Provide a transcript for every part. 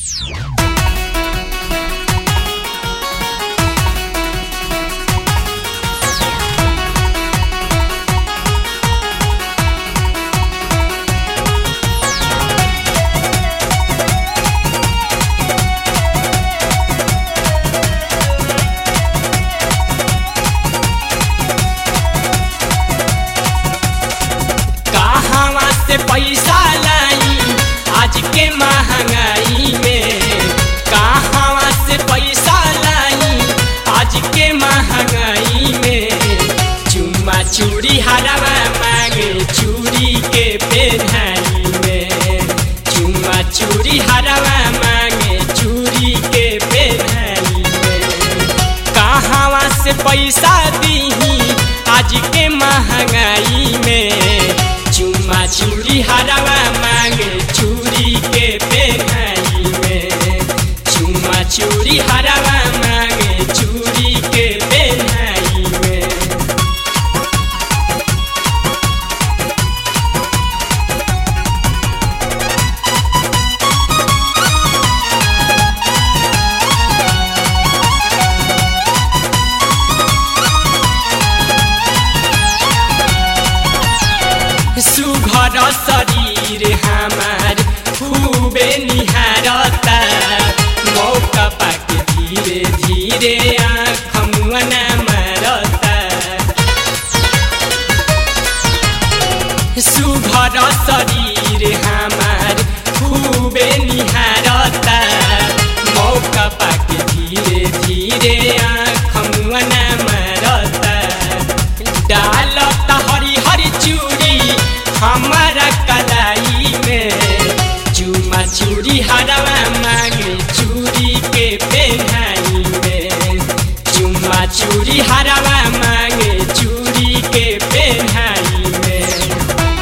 कहवा से पैसा लाई आज के महंगाई में कहवा से पैसा लाई आज के महंगाई में चुम्मा चूड़ी हरवा मांगे चूड़ी के पेन्हाई में चुम्मा चूड़ी हरवा मांगे चूड़ी के पेन्हाई में कहवा से पैसा दीही आज के महंगाई में चुम्मा चूड़ी हरवा मांगे चूड़ी के पेनाई में चुम्मा चूड़ी हरवा मांगे चूड़ी के पेनाई में सुघर शरीर हमार खूबे निहारता मौका पाके धीरे धीरे आँख मुअना मारता सुघर शरीर हमार खूबे निहारता मौका पाके धीरे धीरे आँख मुअना मारता डालता हरी हरी चूड़ी हमारा कलाई में चूमा चूड़ी हरवा मांगे चूड़ी के पेनाई में चूमा चूड़ी हरवा मांगे चूड़ी के पेनाई में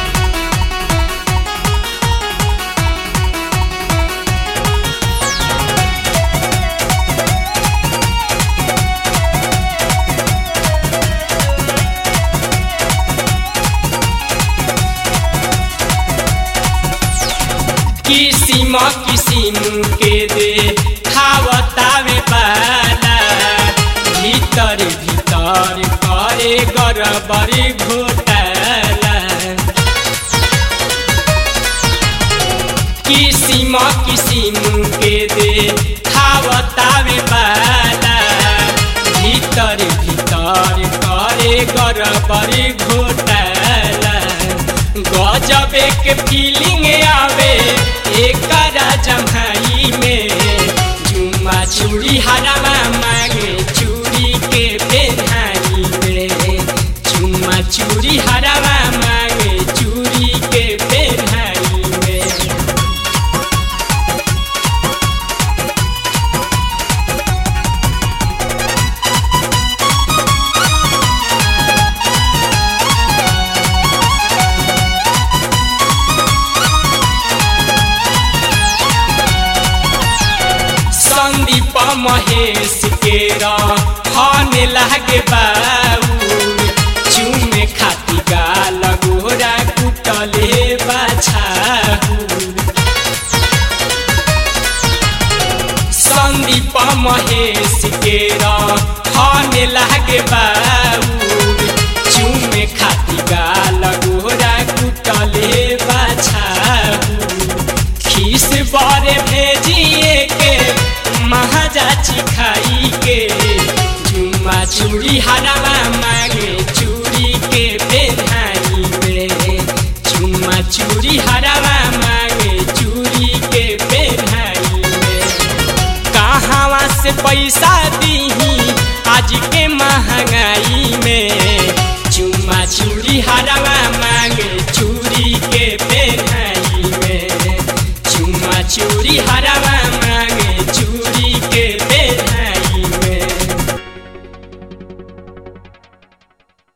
किसिम किसिम के दे खावतावे पाला भीतर भीतर करे गरबरी घोटाला किसिम किसिम के दे खावतावे पाला भीतर भीतर करे गरबरी घोटाला गजबे के फीलिंग आवे एकरा जम्हाई में जुम्मा चूड़ी हरवा मांगे चूड़ी के पेन्हाई में जुम्मा चूड़ी हरवा मांगे चूड़ी के पेन्हाई में संदीप महेश के रहन लागे बाऊ चुमे खाती गाल गोरा कुटले बाछाऊ संदीप महेश के रहन लागे बाऊ चुमे खाती गाल गोरा कुटले बाछाऊ खीस बारे भेजिए के महाजाची खाई के जुम्मा चूड़ी हरवा मांगे चूड़ी के पेन्हाई में जुम्मा चूड़ी हरवा मांगे चूड़ी के पेन्हाई में कहवा से पैसा दीही आज के महंगाई में चुम्मा चूड़ी हरवा मांगे चूड़ी के पेन्हाई में चुम्मा चूड़ी हरा